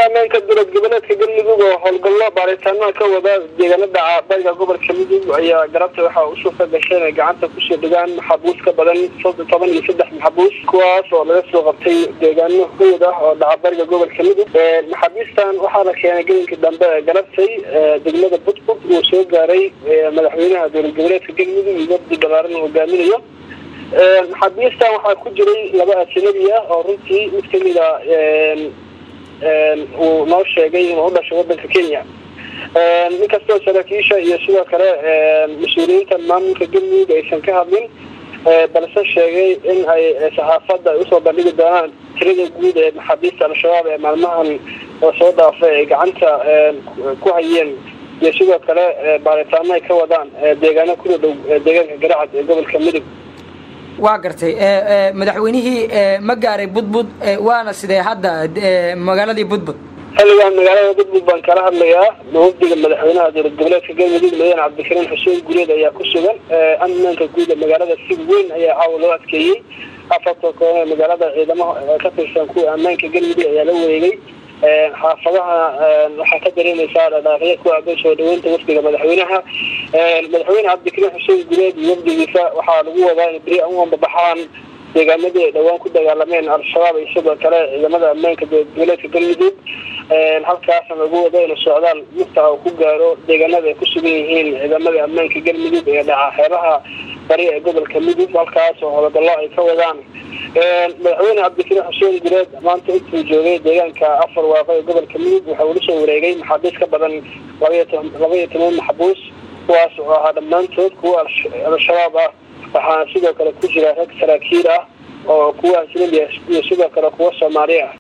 ammaanka dowlad goboleedka galmudug oo howlgallo baaritaanada ka wada deegaano dhaca bariga gobolka mudug ayaa galabta waxaa u suurta gashay inay gacanta kusoo dhigaan maxabuus ka badan toban iyo saddex maxabuus kuwaas oo laga soo qabtay deegaano hoyd ah oo dhaca bariga gobolka mudug maxaabiistan waxaa la keenay gelinka dambe ee galabtay degmada budbud uu soo gaaray madaxweynaha dowlad goboleedka galmudug iyo wafdi balaaran hogaaminayo maxaabiistan waxaa ku jiray laba ajanabi ah oo runtii mid kamid a uu noo sheegay inuu u dhashay wadanka kenya inkastoo saraakiisha iyo sidoo kale mas-uuliyiinta maamulka galmudug aysan ka hadlin balse sheegay in ay saxaafadda ay usoo bandhigi doonaan tirada guud ee maxaabiista al-shabaab ee maalmahan oo soo dhaafay ay gacanta ku hayeen iyo sidoo kale baaritaano ay ka wadaan deegaano kuna dhow deegaanka garacad ee gobolka mudug waa gartay madaxweynihii ma gaaray budbud waana sidee hadda magaaladii budbud xilligan magaalada budbud baan kala hadlayaa wafdiga madaxweynaha dowlad goboleedka galmudug madaane cabdikariin xuseen gureed ayaa ku sugan ammaanka guud ee magaalada si weyn ayaa caawa loo adkeeyey afarta koon ee magaalada ciidamaha ka tirsan kuwa ammaanka galmudug ayaa la wareegay xaafadaha waxaa ka dareemaysaa dhadhaaqyo ku aadan soo dhaweynta wafdiga madaxweynaha madaxweyne cabdikariin xuseen gureed iyo wafdigiisa waxaa lagu wadaa in beri u ambabaxaan deegaanadii ay dhowaan ku dagaalameen al-shabaab iyo sidoo kale ciidamada ammaanka dowladeedka galmudug halkaasna lagu wado inuu socdaal mufta uu ku gaaro deegaanada ay ku sugan yihiin ciidamada ammaanka galmudug ee dhaca xeebaha bari ee gobolka mudug halkaas oo howlgallo ay ka wadaan madaxweyne cabdikariin xuseen gureed maanta intuu joogay deegaanka afar waaqo ee gobolka mudug waxa uu la soo wareegay maxaabiis ka badan laba iyo toban maxbuus kuwaas oo ahaa dhammaantood kuwa al-shabaab ah waxaana sidoo kale ku jira rag saraakiil ah oo kuwa ajnabi ah iyo sidoo kale kuwa soomaali ah